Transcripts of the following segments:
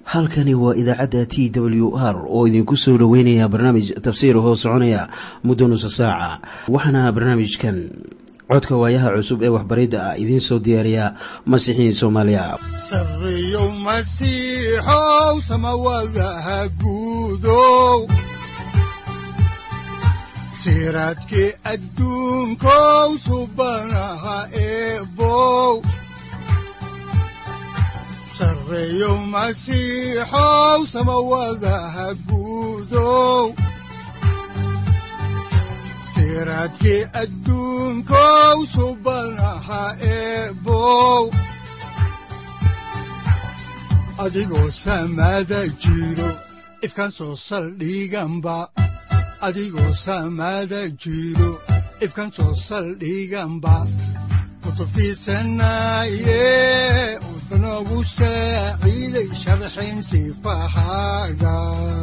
halkani waa idaacadda t w r oo idinku soo dhoweynaya barnaamij tafsiir hoo soconaya muddo nusa saaca waxaana barnaamijkan codka waayaha cusub ee waxbaridda ah idiin soo diyaariya masiixiin soomaaliya sareyow masiixow samawadaha guudow siraadkii adduunkow subanaha eebow sareyow masiixow samawadaha guudow siraadkii adduunkow subanaha eebow adigoo samaada jiro ifkaan soo saldhiganba adigoo samaada jiro ifkaan soo saldhiganba kutubtiisanaye udanogu saaciiday sharxin sifahaaga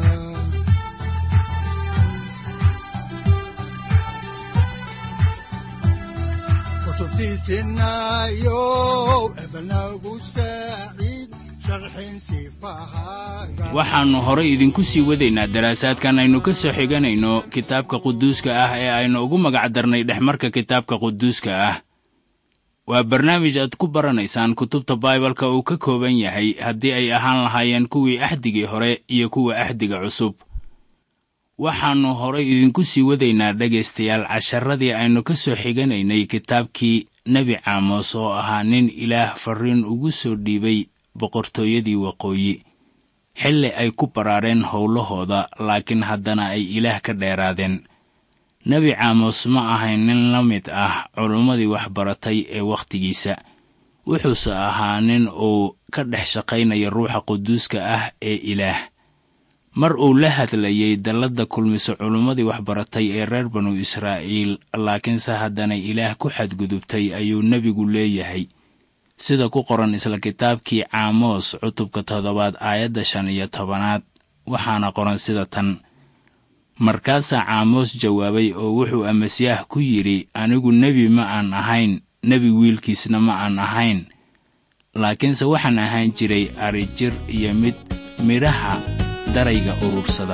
kutubtiisinayo ebanagu saaciid sharxin sifahaaga waxaannu horay idinku sii wadaynaa daraasaadkan aynu ka soo xiganayno kitaabka quduuska ah ee aynu ugu magac darnay dhexmarka kitaabka quduuska ah waa barnaamij aad ku baranaysaan kutubta baibalka uu ka kooban yahay haddii ay ahaan lahaayeen kuwii axdigii hore iyo kuwa axdiga cusub waxaannu horay idinku sii wadaynaa dhegaystayaal casharadii aynu ka soo xiganaynay kitaabkii nebi caamos oo ahaa nin ilaah farriin ugu soo dhiibay boqortooyadii waqooyi xilli ay ku baraareen howlahooda laakiin haddana ay ilaah ka dheeraadeen nebi caamos ma ahayn nin la mid ah culummadii waxbaratay ee wakhtigiisa wuxuuse ahaa nin uu ka dhex shaqaynaya ruuxa quduuska ah ee ilaah mar uu la hadlayay dalladda kulmiso culummadii waxbaratay ee reer banu israa'iil laakiinse haddana ilaah ku xadgudubtay ayuu nebigu leeyahay sida ku qoran isla kitaabkii caamoos cutubka toddobaad aayadda shan iyo tobanaad waxaana qoran sida tan markaasaa caamoos jawaabay oo wuxuu amasyaah ku yidhi anigu nebi ma aan ahayn nebi wiilkiisna ma aan ahayn laakiinse waxaan ahaan jiray arijir iyo mid midhaha darayga urursada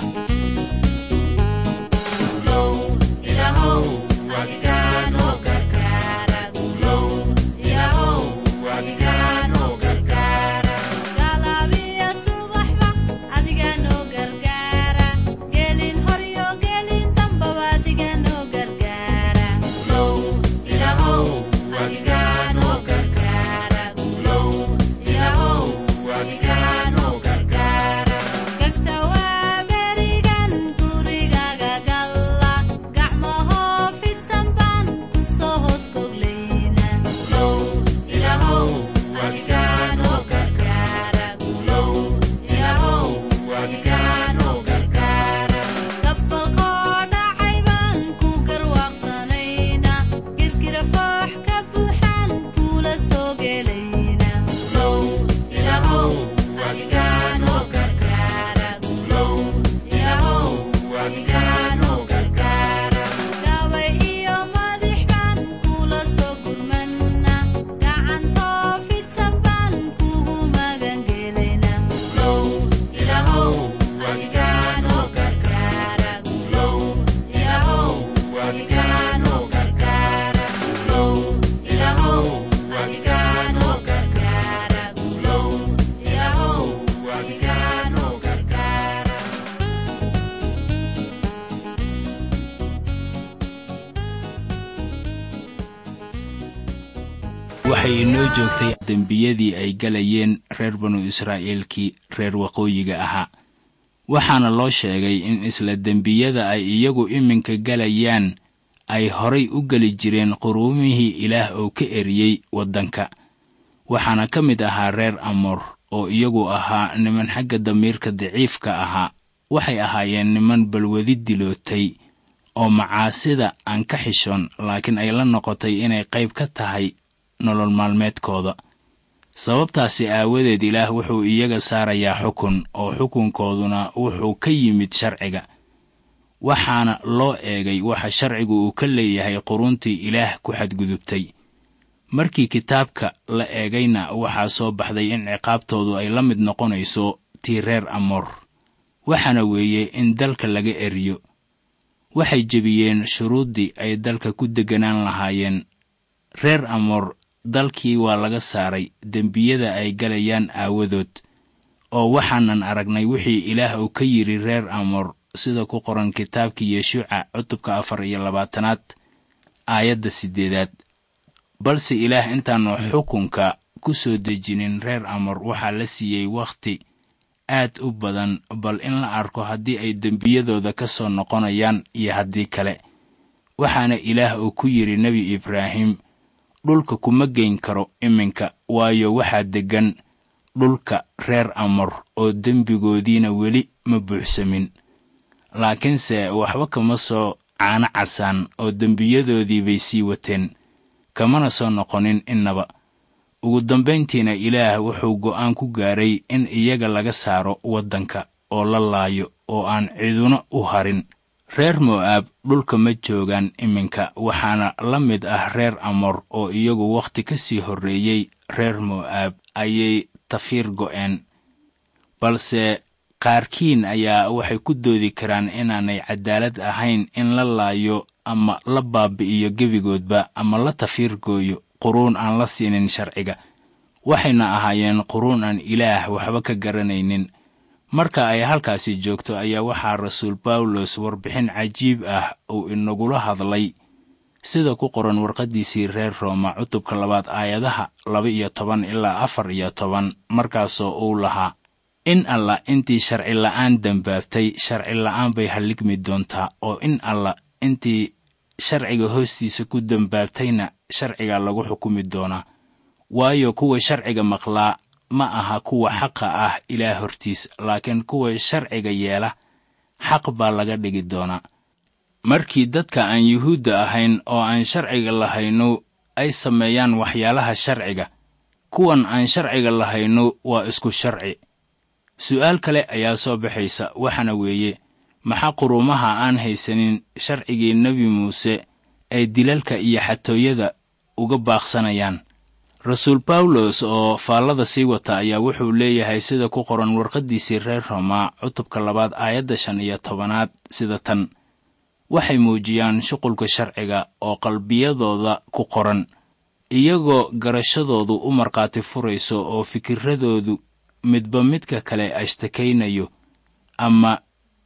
waxay inoo joogtay dembiyadii ay galayeen reer banu israa'iilkii reer waqooyiga ahaa waxaana loo sheegay in isla dembiyada ay iyagu iminka galayaan ay horay u geli jireen quruumihii ilaah oo ka eriyey waddanka waxaana ka mid ahaa reer amoor oo iyagu ahaa niman xagga damiirka daciifka ahaa waxay ahaayeen niman balwadi dilootay oo macaasida aan ka xishoon laakiin ay la noqotay inay qayb ka tahay nolol maalmeedkooda sababtaasi aawadeed ilaah wuxuu iyaga saarayaa xukun oo xukunkooduna wuxuu ka yimid sharciga waxaana loo eegay waxa sharcigu uu ka leeyahay quruntii ilaah ku xadgudubtay markii kitaabka la eegayna waxaa soo baxday in ciqaabtoodu ay la mid noqonayso tii reer amoor waxaana weeye in dalka laga eriyo waxay jebiyeen shuruuddii ay dalka ku degganaan lahaayeen reer amoor dalkii waa laga saaray dembiyada ay galayaan aawadood oo waxaanan aragnay wixii ilaah uu ka yidhi reer amoor sida ku qoran kitaabkii yeshuuca cutubka afar iyo labaatanaad aayadda siddeedaad balse ilaah intaannu xukunka ku soo dejinin reer amoor waxaa la siiyey wakhti aad u badan bal in la arko haddii ay dembiyadooda ka soo noqonayaan iyo haddii kale waxaana ilaah uu ku yidhi nebi ibraahim dhulka kuma geyn karo iminka waayo waxaa deggan dhulka reer amor oo dembigoodiina weli ma buuxsamin laakiinse waxba kama soo caano casaan oo dembiyadoodii bay sii wateen kamana soo noqonin innaba ugu dambayntiina ilaah wuxuu go'aan ku gaaray in iyaga laga saaro waddanka oo la laayo oo aan ciduna u harin reer mo'aab dhulka ma joogaan iminka waxaana la mid ah reer amor oo iyagu wakhti ka sii horreeyey reer mo'aab ayay tafiir go'een balse qaarkiin ayaa waxay ku doodi karaan inaanay cadaalad ahayn in la laayo ama la baabi'iyo gebigoodba ama la tafiir gooyo quruun aan la siinin sharciga waxayna ahaayeen quruun aan ilaah waxba ka garanaynin marka ay halkaasi joogto ayaa waxaa rasuul bawlos warbixin cajiib ah uu inagula hadlay sida ku qoran warqaddiisii reer rooma cutubka labaad aayadaha laba iyo toban ilaa afar iyo toban markaasoo uu lahaa in allah intii sharci la'aan dembaabtay sharci la'aan bay halligmi doontaa oo in allah intii sharciga hoostiisa ku dembaabtayna sharciga lagu xukumi doonaa waayo kuwa sharciga maqlaa ma aha kuwa xaqa ah ilaah hortiis laakiin kuwa sharciga yeela xaq baa laga dhigi doonaa markii dadka aan yuhuudda ahayn oo aan sharciga lahayno ay sameeyaan waxyaalaha sharciga kuwan aan sharciga lahayno waa isku sharci su'aal kale ayaa soo baxaysa waxaana weeye maxaa quruumaha aan haysanin sharcigii nebi muuse ay dilalka iyo xatooyada uga baaqsanayaan rasuul bawlos oo faallada sii wata ayaa wuxuu leeyahay sida ku qoran warqaddiisii reer roma cutubka labaad aayadda shan iyo tobanaad sida tan waxay muujiyaan shuqulka sharciga oo qalbiyadooda ku qoran iyagoo garashadoodu u markhaati furayso oo fikiradoodu midba midka kale ashtakaynayo ama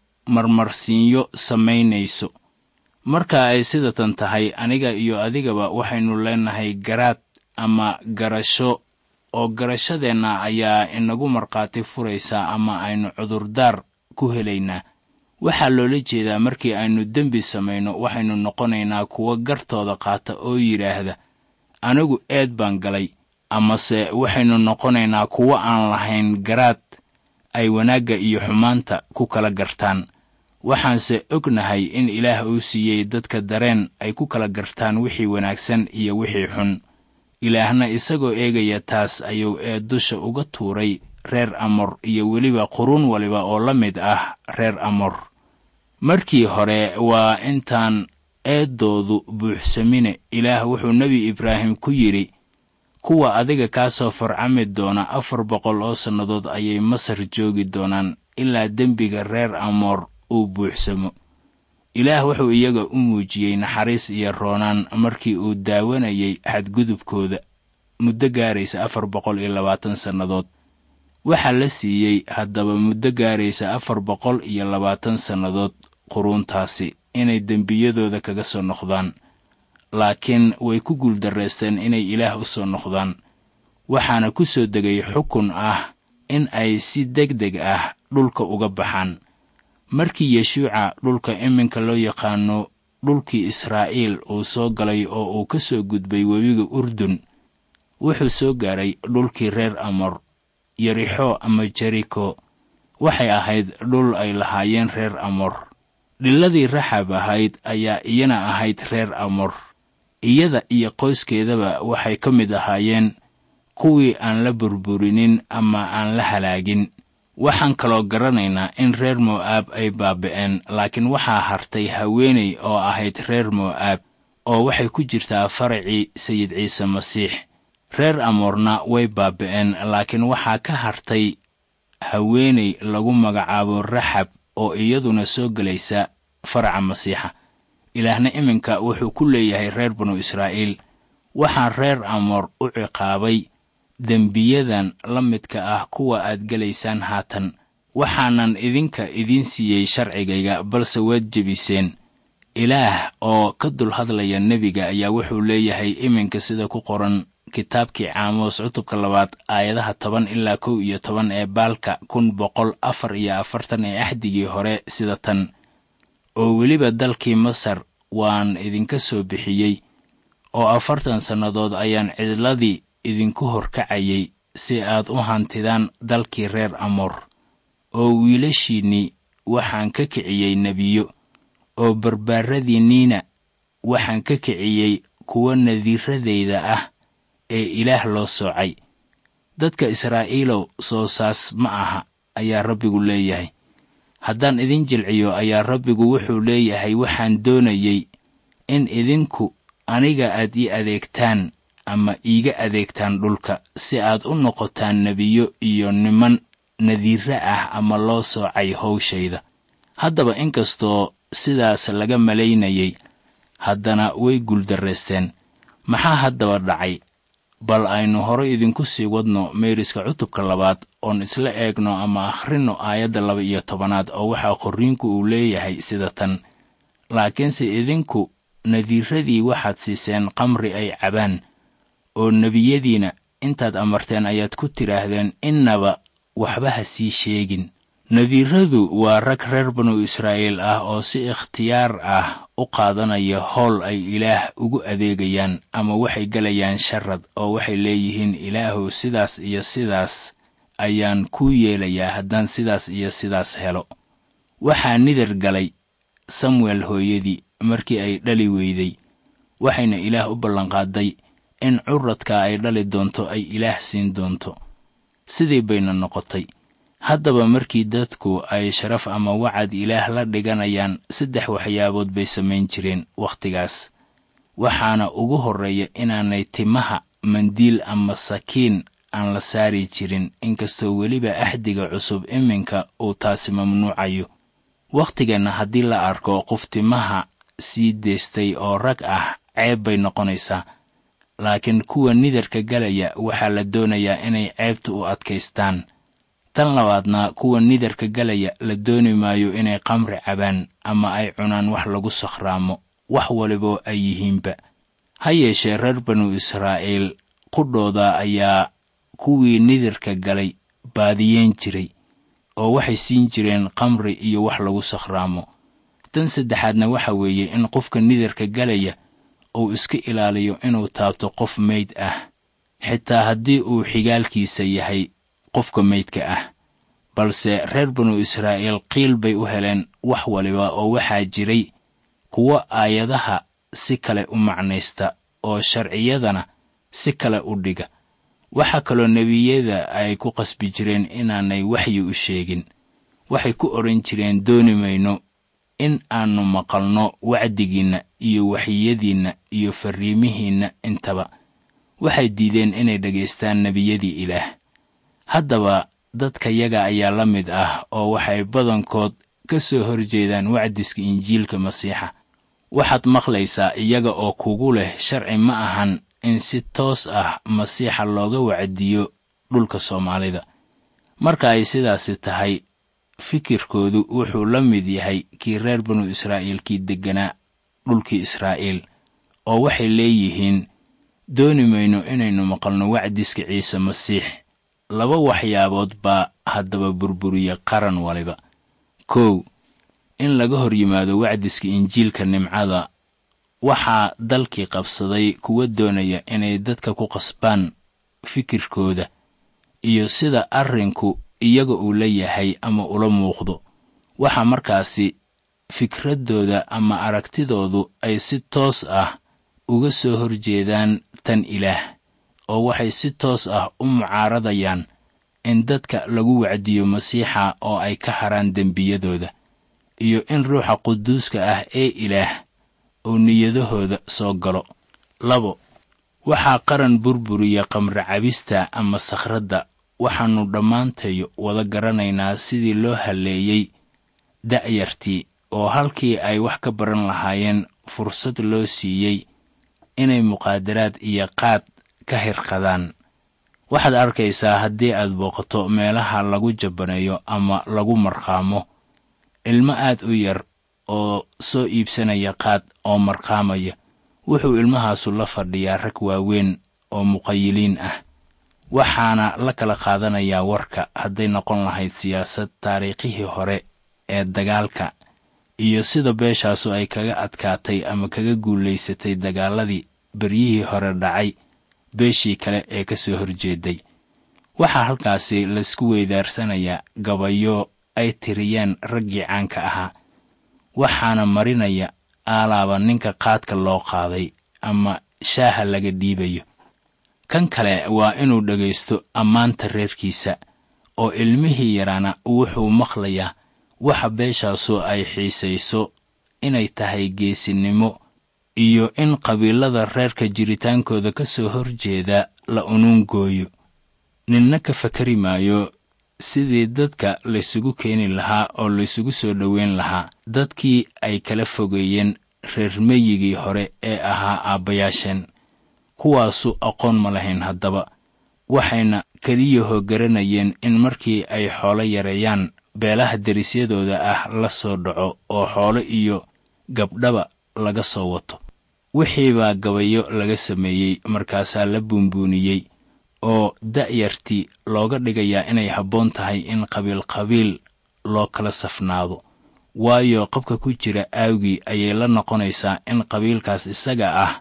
marmarsiinyo samaynayso marka ay sidatan tahay aniga iyo adigaba waxaynu leenahay garaad ama garasho oo garashadeenna ayaa inagu markhaati furaysaa ama aynu cudurdaar ku helaynaa waxaa loola jeedaa markii aynu dembi samayno waxaynu noqonaynaa kuwo gartooda qaata oo yidhaahda anigu eed baan galay amase waxaynu noqonaynaa kuwo aan lahayn garaad ay wanaagga iyo xumaanta ku kala gartaan waxaanse ognahay in ilaah uu siiyey dadka dareen ay ku kala gartaan wixii wanaagsan iyo wixii xun ilaahna isagoo eegaya taas ayuu ee dusha uga tuuray reer amor iyo weliba quruun waliba oo la mid ah reer amor markii hore waa intaan eeddoodu buuxsamine ilaah wuxuu nebi ibraahim ku yidhi kuwa adiga kaa soo farcami doona afar boqol oo sannadood ayay masar joogi doonaan ilaa dembiga reer amoor uu buuxsamo ilaah wuxuu iyaga u muujiyey naxariis iyo roonaan markii uu daawanayay xadgudubkooda muddo gaaraysa afar boqol iyo labaatan sannadood waxaa la siiyey haddaba muddo gaaraysa afar boqol iyo labaatan sannadood quruuntaasi inay dembiyadooda kaga soo noqdaan laakiin way ku guuldarraysteen inay ilaah u soo noqdaan waxaana ku soo degay xukun ah in ay si deg deg ah dhulka uga baxaan markii yeshuuca dhulka iminka loo yaqaano dhulkii israa'iil uu soo galay oo uu ka soo gudbay webiga urdun wuxuu soo gaaray dhulkii reer amor yerixo ama jeriko waxay ahayd dhul ay lahaayeen reer amor dhiladii raxab ahayd ayaa iyana ahayd reer amor iyada iyo qoyskeedaba waxay ka mid ahaayeen kuwii aan la burburinin ama aan la halaagin waxaan kaloo garanaynaa in reer mo'aab ay baaba'een laakiin waxaa hartay haweeney oo ahayd reer mo'aab oo waxay ku jirtaa faracii sayid ciise masiix reer amoorna way baaba'een laakiin waxaa ka hartay haweenay lagu magacaabo raxab oo iyaduna soo gelaysa faraca masiixa ilaahna iminka wuxuu ku leeyahay reer banu israa'iil waxaan reer amoor u ciqaabay dembiyadan la midka ah kuwa aad gelaysaan haatan waxaanan idinka idiin siiyey sharcigayga balse waad jebiseen ilaah oo ka dul hadlaya nebiga ayaa wuxuu leeyahay iminka sida ku qoran kitaabkii caamoos cutubka labaad aayadaha toban ilaa kow iyo toban ee baalka kun boqol afar iyo afartan ee axdigii hore sida tan oo weliba dalkii masar waan idinka soo bixiyey oo afartan sannadood ayaan cidladii idinku horkacayay si aad u hantidaan dalkii reer amoor oo wiilashiinnii waxaan ka kiciyey nebiyo oo barbaaradiinniina waxaan ka kiciyey kuwa nadiiradayda ah ee ilaah loo soocay dadka israa'iilow soo saas ma aha ayaa rabbigu leeyahay haddaan idin jilciyo ayaa rabbigu wuxuu leeyahay waxaan doonayey in idinku aniga aad ii adeegtaan ama iiga adeegtaan dhulka si aad u noqotaan nebiyo iyo niman nadiire ah ama loo soocay howshayda haddaba inkastoo sidaas laga malaynayay haddana way guuldarraysteen maxaa haddaba dhacay bal aynu hore idinku sii wadno meeriska cutubka labaad oon isla eegno ama akhrinno aayadda laba iyo tobanaad oo waxaa qorriinku uu leeyahay sida tan laakiinse idinku nadiiradii waxaad siiseen qamri ay cabaan oo nebiyadiina intaad amarteen ayaad ku tidhaahdeen innaba waxba ha sii sheegin nadiiradu waa rag reer banu israa'iil ah oo si ikhtiyaar ah u qaadanaya howl ay ilaah ugu adeegayaan ama waxay gelayaan sharad oo waxay leeyihiin ilaahu sidaas iyo sidaas ayaan kuu yeelayaa haddaan sidaas iyo sidaas helo waxaa nidar galay samuel hooyadii markii ay dhali weyday waxayna ilaah u ballanqaaday in curadka ay dhali doonto ay ilaah siin doonto sidii bayna noqotay haddaba markii dadku ay sharaf ama wacad ilaah la dhiganayaan saddex waxyaabood bay samayn jireen wakhtigaas waxaana ugu horreeya inaanay timaha mandiil ama sakiin aan la saari jirin inkastoo weliba axdiga cusub iminka uu taasi mamnuucayo wakhtigeenna haddii la arko qof timaha sii deystay oo rag ah ceeb bay noqonaysaa laakiin kuwa nidarka galaya waxaa la doonayaa inay ceebta u adkaystaan tan labaadna kuwa nidarka galaya la dooni maayo inay qamri cabaan ama ay cunaan wax lagu sakhraamo wax waliboo ay yihiinba ha yeeshee reer banu israa'iil qudhooda ayaa kuwii nidarka galay baadiyeen jiray oo waxay siin jireen qamri iyo wax lagu sakhraamo tan saddexaadna waxa weeye in qofka nidarka galaya uu iska ilaaliyo inuu taabto qof meyd ah xitaa haddii uu xigaalkiisa yahay qofka meydka ah balse reer banu israa'iil qiil bay u heleen wax waliba oo waxaa jiray kuwo aayadaha si kale u macnaysta oo sharciyadana si kale u dhiga waxaa kaloo nebiyada ay ku qasbi jireen inaanay waxyi u sheegin waxay ku odhan jireen dooni mayno in aannu maqalno wacdigiinna iyo waxyiyadiinna iyo farriimihiinna intaba waxay diideen inay dhegaystaan nebiyadii ilaah haddaba dadka yaga ayaa la mid ah oo waxay badankood ka soo horjeedaan wacdiska injiilka masiixa waxaad maqlaysaa iyaga oo kugu leh sharci ma ahan in si toos ah masiixa looga wacdiyo dhulka soomaalida marka ay sidaasi tahay fikirkoodu wuxuu la mid yahay kii reer banu israa'iil kii degganaa dhulkii israa'iil oo waxay leeyihiin dooni mayno inaynu maqalno wacdiska ciise masiix laba waxyaabood baa haddaba burburiya qaran waliba kow in laga hor yimaado wacdiska injiilka nimcada waxaa dalkii qabsaday kuwa doonaya inay dadka ku qasbaan fikirkooda iyo sida arrinku iyaga uu la yahay ama ula muuqdo waxaa markaasi fikraddooda ama aragtidoodu ay si toos ah uga soo horjeedaan tan ilaah oo waxay si toos ah u mucaaradayaan in dadka lagu wacdiyo masiixa oo ay ka haraan dembiyadooda iyo in ruuxa quduuska ah ee ilaah uu niyadahooda soo galo labo waxaa qaran burburiya qamri cabista ama sakhradda waxaannu dhammaantayo wada garanaynaa sidii loo halleeyey da'yartii oo halkii ay wax ka baran lahaayeen fursad loo siiyey inay muqaadaraad iyo qaad ka hirqadaan waxaad arkaysaa haddii aad booqato meelaha lagu jabaneeyo ama lagu marqaamo ilmo aad u yar oo soo iibsanaya qaad oo marqaamaya wuxuu ilmahaasu la fadhiyaa rag waaweyn oo muqayiliin ah waxaana la kala qaadanayaa warka hadday noqon lahayd siyaasad taariikhihii hore ee dagaalka iyo sida beeshaasu ay kaga adkaatay ama kaga guulaysatay dagaaladii beryihii hore dhacay beeshii kale ee ka soo horjeeday waxaa halkaasi laysku weydaarsanayaa gabayo ay tiriyeen raggii caanka ahaa waxaana marinaya aalaaba ninka qaadka loo qaaday ama shaaha laga dhiibayo kan kale waa inuu dhegaysto ammaanta reerkiisa oo ilmihii yaraana wuxuu maqlayaa waxa beeshaasu ay xiisayso inay tahay geesinimo iyo in qabiilada reerka jiritaankooda ka soo horjeeda la unuungooyo ninna ka fakari maayo sidii dadka laysugu keeni lahaa oo laysugu soo dhoweyn lahaa dadkii ay kala fogeeyeen reer meyigii hore ee ahaa aabbayaasheen kuwaasu aqoon ma lahayn haddaba waxayna keliyahoo garanayeen in markii ay xoolo yareeyaan beelaha derisyadooda ah la soo dhaco oo xoolo iyo gabdhaba laga soo wato wixii baa gabayo laga sameeyey markaasaa la buunbuuniyey oo da'yartii looga dhigayaa inay habboon tahay in qabiil qabiil loo kala safnaado waayo qabka ku jira aawgii ayay la noqonaysaa in qabiilkaas isaga ah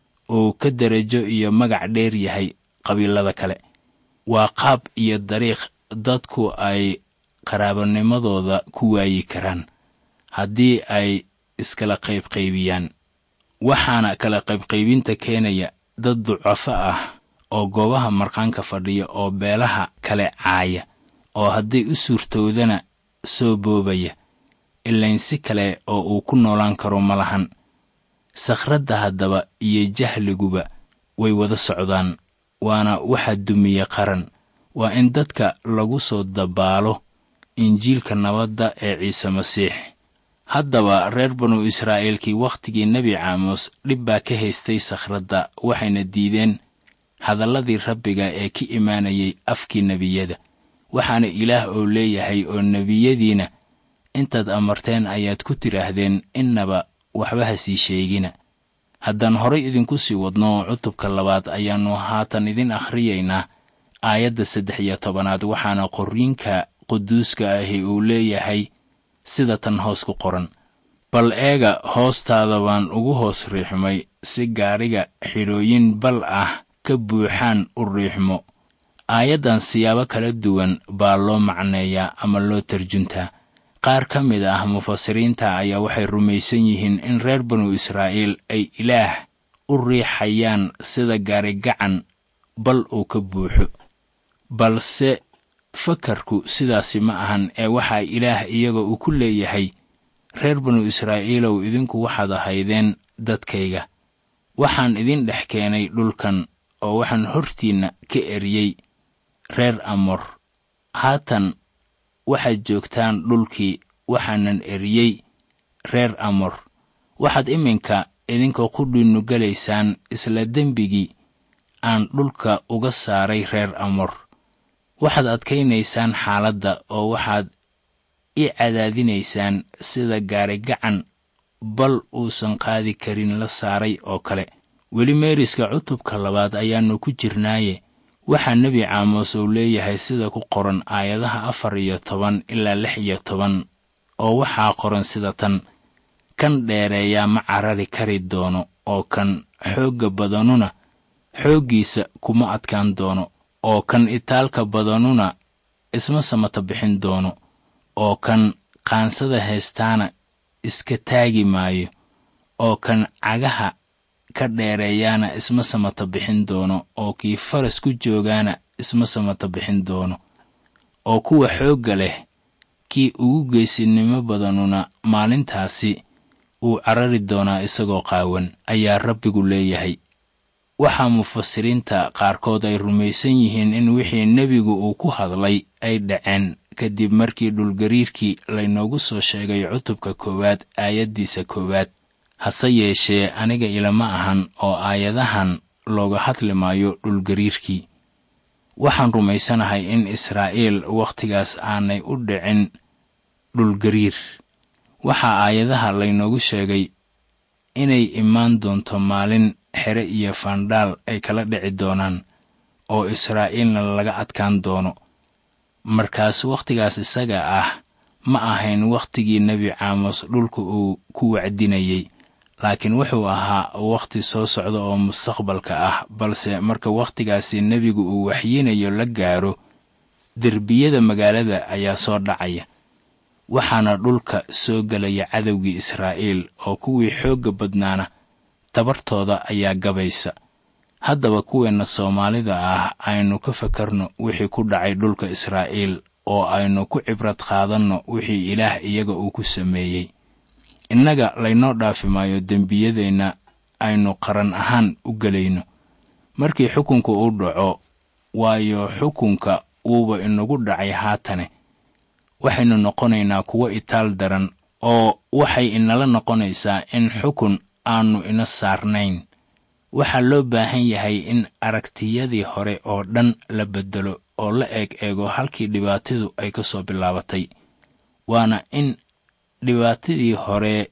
uu ka derajo iyo magac dheer yahay qabiilada kale waa qaab iyo dariiq dadku ay qaraabanimadooda ku waayi karaan haddii ay iskala qaybqaybiyaan waxaana kala qaybqaybinta keenaya dad ducafo ah oo goobaha marqaanka fadhiya oo beelaha kale caaya oo hadday u suurtowdana soo boobaya ilayn si kale oo uu ku noolaan karo ma lahan sakhradda haddaba iyo jahliguba way wada socdaan waana waxa dumiye qaran waa in dadka lagu soo dabaalo injiilka nabadda ee ciise masiix haddaba reer banu israa'iilkii wakhtigii nebi caamos dhib baa ka haystay sakhradda waxayna diideen hadalladii rabbiga ee ka imaanayay afkii nebiyada waxaana ilaah oo leeyahay oo nebiyadiina intaad amarteen ayaad ku tidhaahdeen innaba waxba ha sii sheegina haddaan horay idinku sii wadno cutubka labaad ayaannu haatan idin akhriyaynaa aayadda saddex iyo tobanaad waxaana qorriinka quduuska ahi uu leeyahay sida tan hoos ku qoran bal eega hoostaada baan ugu hoos riixmay si gaadhiga xidhooyin bal ah ka buuxaan u riixmo aayaddan siyaabo kala duwan baa loo macneeyaa ama loo tarjuntaa qaar ka mid ah mufasiriinta ayaa waxay rumaysan yihiin in reer banu israa'iil ay ilaah u riixayaan sida gaarigacan bal uu ka buuxo balse fakarku sidaasi ma ahan ee waxaa ilaah iyaga uu ku leeyahay reer banu israa'iilow idinku waxaad ahaydeen dadkayga waxaan idin dhex keenay dhulkan oo waxaan hortiinna ka eriyey reer amor haatan waxaad joogtaan dhulkii waxaanan eriyey reer amor waxaad iminka idinka qudhiinnu gelaysaan isla dembigii aan dhulka uga saaray reer amor waxaad adkaynaysaan xaaladda oo waxaad i cadaadinaysaan sida gaarigacan bal uusan qaadi karin la saaray oo kale weli meeriska cutubka labaad ayaannu ku jirnaaye waxaa nebi caamos uu leeyahay sida ku qoran aayadaha afar iyo toban ilaa lix iyo toban oo waxaa qoran sida tan kan dheereeyaa ma carari kari doono oo kan xoogga badanuna xooggiisa kuma adkaan doono oo kan itaalka badanuna isma samata bixin doono oo kan qaansada haystaana iska taagi maayo oo kan cagaha ka dheereeyaana isma samata bixin doono oo kii faras ku joogaana isma samata bixin doono oo kuwa xoogga leh kii ugu geesinimo badanuna maalintaasi uu carari doonaa isagoo qaawan ayaa rabbigu leeyahay waxaa mufasiriinta qaarkood ay rumaysan yihiin in wixii nebigu uu ku hadlay ay dhaceen kadib markii dhulgariirkii laynoogu soo sheegay cutubka koowaad aayaddiisa koowaad hase yeeshee aniga ilama ahan oo aayadahan looga hadli maayo dhulgariirkii waxaan rumaysanahay in israa'iil wakhtigaas aanay u dhicin dhulgariir waxaa aayadaha laynoogu sheegay inay imaan doonto maalin xere iyo fandhaal ay kala dhici doonaan oo israa'iilna laga adkaan doono markaas wakhtigaas isaga ah ma ahayn wakhtigii nebi caamos dhulka uu ku wacdinayey laakiin wuxuu ahaa wakhti soo socda oo mustaqbalka ah balse marka wakhtigaasi nebigu uu waxyinayo la gaaro derbiyada magaalada ayaa soo dhacaya waxaana dhulka soo gelaya cadowgii israa'iil oo kuwii xoogga badnaana tabartooda ayaa gabaysa haddaba kuweenna soomaalida ah aynu ka fakarno wixii ku dhacay dhulka israa'iil oo aynu ku cibrad qaadanno wixii ilaah iyaga uu ku sameeyey innaga laynoo dhaafi maayo dembiyadeenna aynu qaran ahaan u gelayno markii xukunka uu dhaco waayo xukunka wuuba inagu dhacay haatane waxaynu noqonaynaa kuwo itaal daran oo waxay inala noqonaysaa in xukun aanu ina saarnayn waxaa loo baahan yahay in aragtiyadii hore oo dhan la beddelo oo la eeg eego halkii dhibaatadu ay ka soo bilaabatay waana in dhibaatadii hore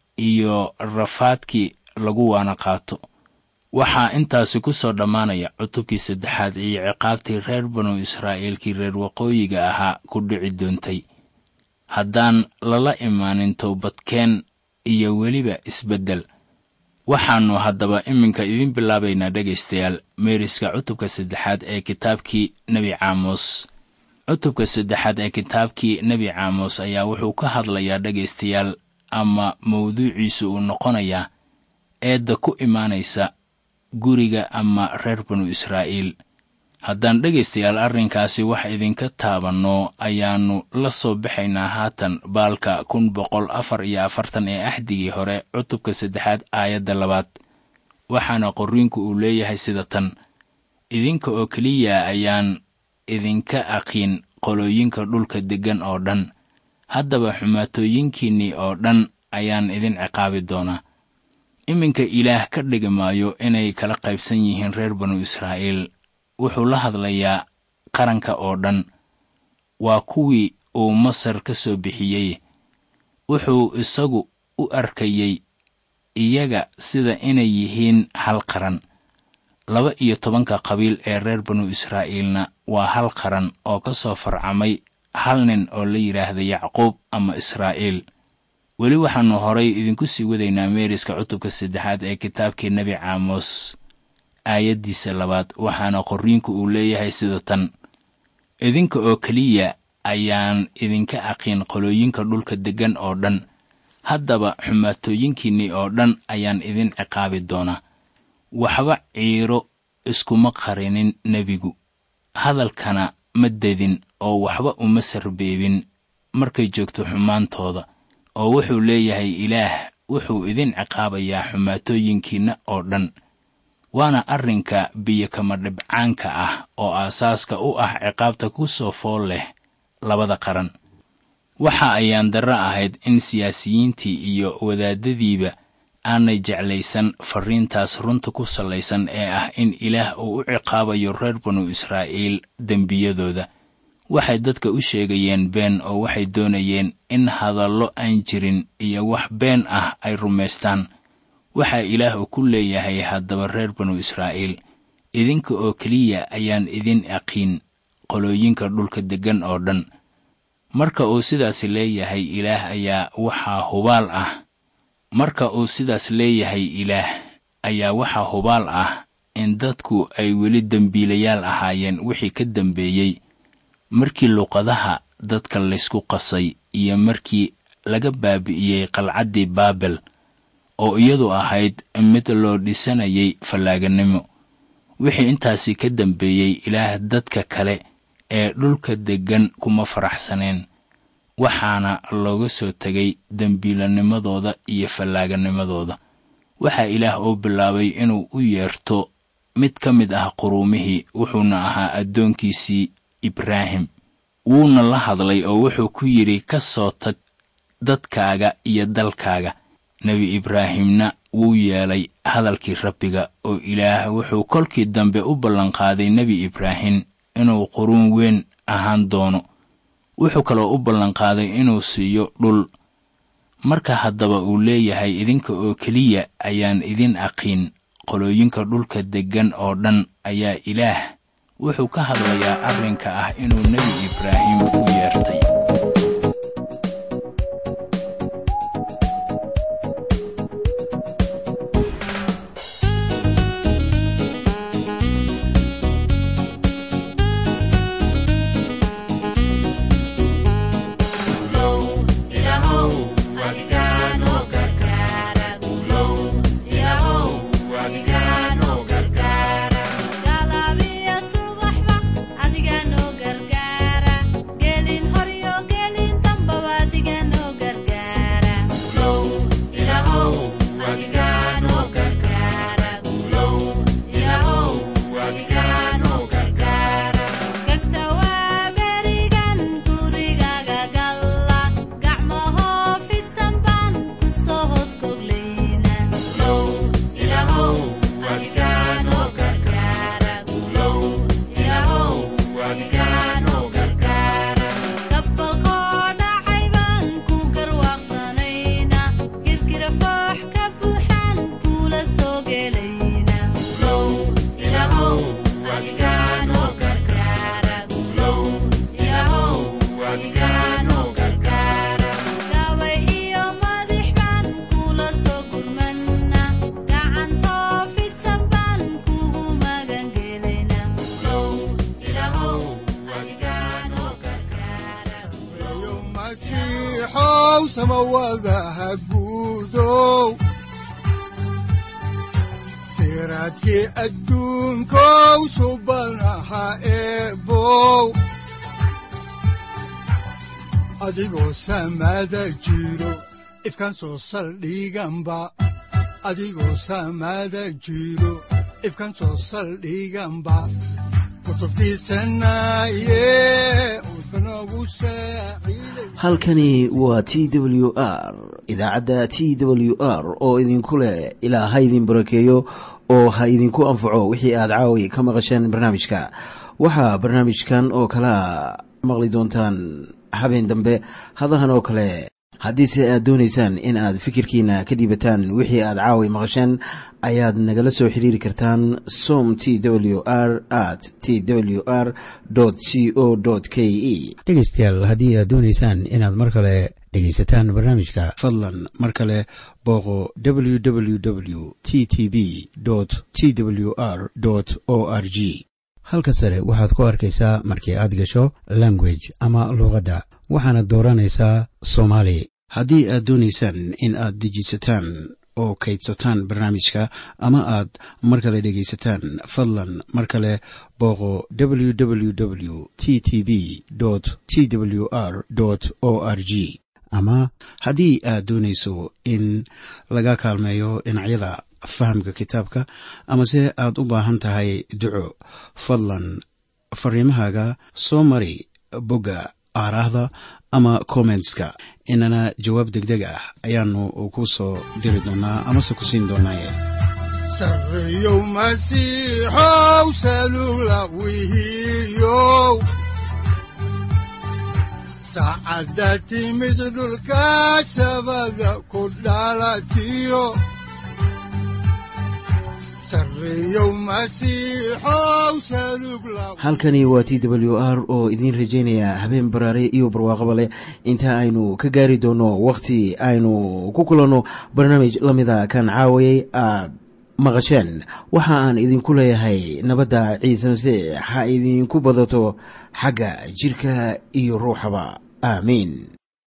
iyo rafaadkii lagu waana qaato waxaa intaasi ku soo dhammaanaya cutubkii saddexaad iyo ciqaabtii reer banu israa'iilkii reer waqooyiga ahaa ku dhici doontay haddaan lala imaanin towbadkeen iyo weliba isbeddel waxaannu haddaba iminka idiin bilaabaynaa dhegaystayaal meeriska cutubka saddexaad ee kitaabkii nebi caamos cutubka saddexaad ee kitaabkii nebi caamos ayaa wuxuu ka hadlayaa dhegaystayaal ama mawduuciisu uu noqonayaa eedda ku imaanaysa guriga ama reer banu israa'iil haddaan dhegaystayaal arrinkaasi wax idinka taabanno ayaannu la soo baxaynaa haatan baalka kun boqol afar iyo afartan ee axdigii hore cutubka saddexaad aayadda labaad waxaana qorriinku uu leeyahay sida tan idinka oo keliya ayaan idinka aqiin qolooyinka dhulka deggan oo dhan haddaba xumaatooyinkiinnii oo dhan ayaan idin ciqaabi doonaa iminka ilaah ka dhigi maayo inay kala qaybsan yihiin reer banu israa'iil wuxuu la hadlayaa qaranka oo dhan waa kuwii uu masar ka soo bixiyey wuxuu isagu u arkayey iyaga sida inay yihiin hal qaran laba iyo tobanka qabiil ee reer banu israa'iilna waa hal qaran oo ka soo farcamay hal nin oo la yidhaahda yacquub ama israa'iil weli waxaannu horay idinku sii wadaynaa meeriska cutubka saddexaad ee kitaabkii nebi caamos aayaddiisa labaad waxaana qorriinku uu leeyahay sida tan idinka oo keliya ayaan idinka aqiin qolooyinka dhulka deggan oo dhan haddaba xumaatooyinkiinnii oo dhan ayaan idin ciqaabi doonaa waxba ciiro iskuma qarinin nebigu hadalkana ma dedin oo waxba uma sarbeebin markay joogto xumaantooda oo wuxuu leeyahay ilaah wuxuu idin ciqaabayaa xumaatooyinkiinna oo dhan waana arrinka biyokama dhibcaanka ah oo aasaaska u ah ciqaabta ku soo fool leh labada qaran waxa ayaan darro ahayd in siyaasiyiintii iyo wadaadadiiba aanay jeclaysan farriintaas runta ku sallaysan ee ah in ilaah uu u ciqaabayo reer banu israa'iil dembiyadooda waxay dadka u sheegayeen been oo waxay doonayeen in hadallo aan jirin iyo wax been ah ay rumaystaan waxaa ilaah uu ku leeyahay haddaba reer banu israa'iil idinka oo keliya ayaan idin aqiin qolooyinka dhulka deggan oo dhan marka uu sidaas leeyahay ilaah ayaa waxaa hubaal ah marka uu sidaas leeyahay ilaah ayaa waxaa hubaal ah in dadku ay weli dembiilayaal ahaayeen wixii ka dambeeyey markii luqadaha dadka laysku qasay iyo markii laga baabi'iyey qalcaddii baabel oo iyadu ahayd mid loo dhisanayay fallaaganimo wixii intaasi ka dambeeyey ilaah dadka kale ee dhulka deggan kuma faraxsaneen waxaana looga soo tegay dembiilanimadooda iyo fallaaganimadooda waxaa ilaah uu bilaabay inuu u yeerto mid ka mid ah quruumihii wuxuuna ahaa addoonkiisii ibraahim wuuna la hadlay oo wuxuu ku yidhi ka soo tag dadkaaga iyo dalkaaga nebi ibraahimna wuu yeelay hadalkii rabbiga oo ilaah wuxuu kolkii dambe u ballanqaaday nebi ibraahim inuu quruun weyn ahaan doono wuxuu kaloo u ballanqaaday inuu siiyo dhul marka haddaba uu leeyahay idinka oo keliya ayaan idin aqiin qolooyinka dhulka deggan oo dhan ayaa ilaah wuxuu ka hadlayaa arrinka ah inuu nebi ibraahim u yeertay siraadkii adduunkow subanaha eebow adigoo samaada jiro ifkan soo saldhiganba adigoo samaada jiro ifkan soo saldhiganba halkani waa t w r idaacadda t w r oo idinku leh ilaa ha idin barakeeyo oo ha idinku anfaco wixii aad caawi ka maqasheen barnaamijka waxaa barnaamijkan oo kalaa maqli doontaan habeen dambe hadahan oo kale haddiise aad doonaysaan in aad fikirkiina ka dhiibataan wixii aad caawi maqasheen ayaad nagala soo xiriiri kartaan som t w r at t w r c o k e dhegaystayaal haddii aad doonaysaan inaad mar kale dhegaysataan barnaamijka fadlan mar kale booqo www t t b t w r o r g halka sare waxaad ku arkaysaa markii aad gasho language ama luuqadda waxaana dooranaysaa soomaali haddii aad doonaysaan in aad dejisataan oo kaydsataan barnaamijka ama aad mar kale dhegaysataan fadlan mar kale booqo www t t b t w r o r g ama haddii aad doonayso in laga kaalmeeyo dhinacyada fahamka kitaabka amase aad u baahan tahay duco fadlan fariimahaaga soo mari bogga aaraahda ama kommentska inana jawaab degdeg ah ayaanu ku soo diri doonaa amase ku siin doonaaye sareyow masiixow salula wihiyow saacadda timid dhulka sabada ku dhalatiyo halkani waa t w r oo idiin rajaynaya habeen baraare iyo barwaaqaba leh inta aynu ka gaari doono wakhti aynu ku kulanno barnaamij la mida kan caawayay aad maqasheen waxa aan idinku leeyahay nabadda ciise masiix ha idinku badato xagga jidhka iyo ruuxaba aamiin